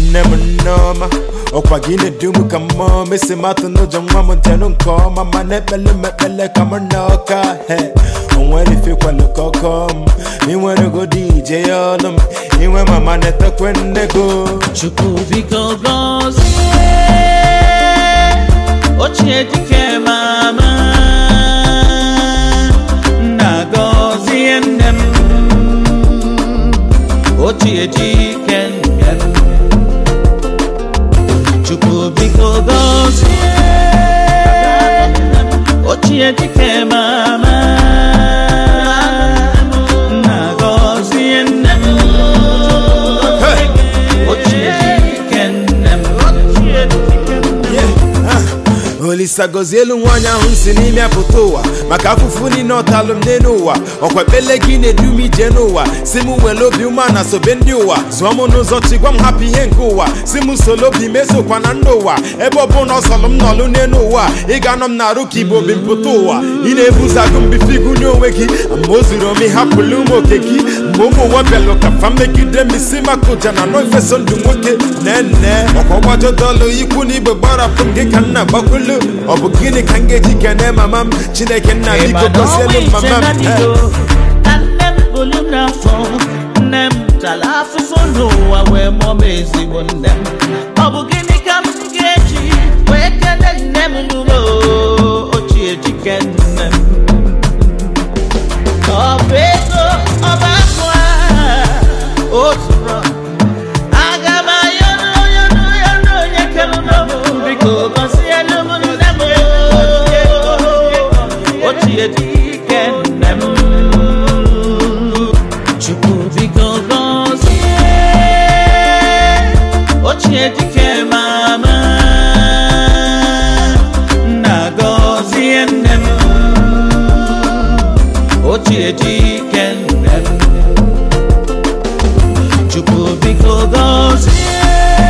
nne m nneọma ọkwa gị na-edu m ka mmụọ mesi matụ n'ụjọ nwa m ntenụ nke ọma ma na-ekpele m ekpele ka m na ọka he onwere ifekwalụ ka ọkọ m inwere godi ije ya ọlụ m inwe mama na-etekwe nne go Chukwu biko gọzie ochie dike mama nna gọzie nne m ochie dike nne m Chukwu biko gọzie ochie dike mama nna gọzie nne m ochie dike nne m ochie dike nne m olisa gọzie elu nwaanyị ahụ si n'ime apụta ụwa maka afụfụ niile ọtalụ m n'elu ụwa ọkwa ekpele gị na-edu m ije n'ụwa si m were obi ume na sobe ndị ụwa zụọ m n'ụzọ chigwa m hapụ ihe nke ụwa si m solo obi mesokwa na ndị ụwa ebe ọ bụ na ọ sọlụ m nọlụ n'elu ụwa ị ga-anọ m na-arụ ka igbo bi mpụta ụwa ị na-ebuzagụ mbifigu n'onwe gị ma o zuru ome hapụlụ ụmụ oke gị mgbe ụmụ nwa bịalụ ka fa megide m isi maka ụja na nọ ifeso ndụ nwoke nene ọkwa ọgbajọdọlụ ikwu na igbe gbarapụ m gị ka nna gbakwulu ọ bụ gịnị ka m ga-eji kene mama m chineke nna biko gọzielu m mama m Eh. ka nne m bụrụ m n'afọ nne m tara afụfụ n'ụwa wee mụọ m ezigbo nne m ọ bụ gịnị ka m ga-eji wee kele nne m n'ụlọ ochie dike nne m ọ bụ ego ọba akụ a otu rọ aga m ayọrọ ayọrọ ayọrọ onye kere m biko gọzielu m nne m ochie dike nne m chukwu biko gọzie ochie dike mama nna gọzie nne m ochie dike nne m chukwu biko gọzie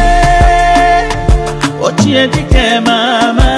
ochie dike mama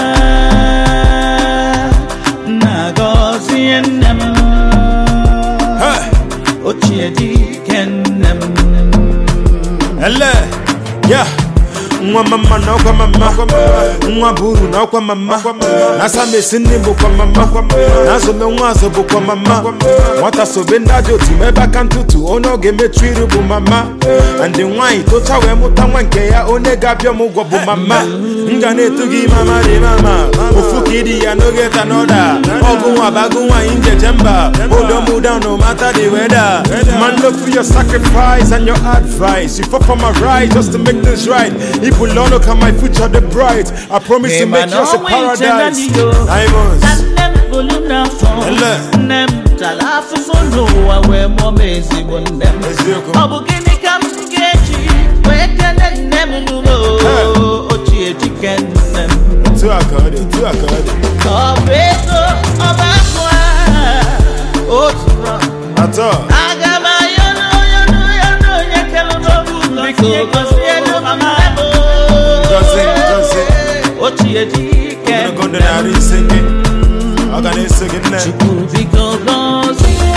nna gọzie nne m Hey. ochie dike nne m ele ya nwa mama na ọkwa mama nwa buru na ọkwa mama na samesi nne bụkwa mama na azome nwa azụ bụkwa mama nwata sobe ndị ajọ otu ma ebe aka ntụtụ onye ọ ga-emechu iru bụ mama ndị nwaanyị tocha wee mụta nwa nke ya onye ga-abịa m ụgwọ bụ mama m ga na-etu gị mama dị mama ofu ka ịdị ya n'oge ta n'ọda ọgụ nwa bagụ nwaanyị njeje mba odomu down no matter the weather man look for your sacrifice and your advice you fought for my right just to make things right if we learn look at my future the bright I promise to make yours a paradise diamonds nne m bụrụ m n'afọ Ele. nne m tara afụfụ n'ụwa wee mụọ m ezigbo nne m Eziokwu. ọ bụ gịnị ka m ga-eji wee kele nne m n'ụlọ ochie dike nne m otu a ka ọ dị otu a ka ọ dị ọ bụ ego ọba akụ a otu rọ atọ aga m ayọrọ ayọrọ ayọrọ onye kere m biko gọzielu m nne m Gọzie, gọzie. ochie dike ogologo ndụ narị ise gị ọ ga na-eso gị nne Chukwu biko gọzie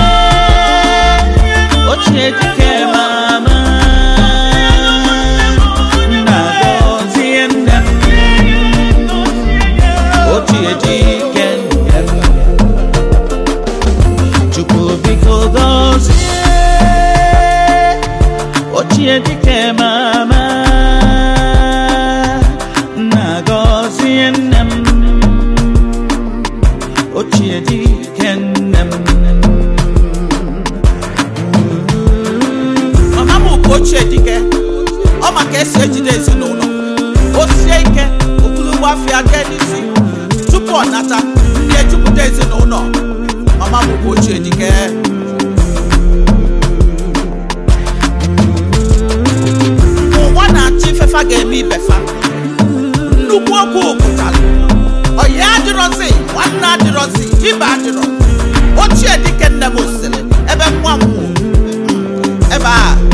ochie dike mama nna gọzie nne m ochie dike nne m Chukwu biko gọzie ochie dike mama nna gọzie nne m ochie dike nne m mama m bụ ochie dike ọ ma ka esi ejide ezinụlọ o sie ike okpulugbo afịa jee n'isi tupu ọ nata ndị ejupụta ezinụlọ mama m bụ ochie dike ụwa na-achọ ifefa ga-eme ibefa nnukwu okwu pụtara ọyị adịrọzi nwanne adịrọzi ibe adịrọ ochie dike nne m sịrị ebe nwa m nwụrụ ebe a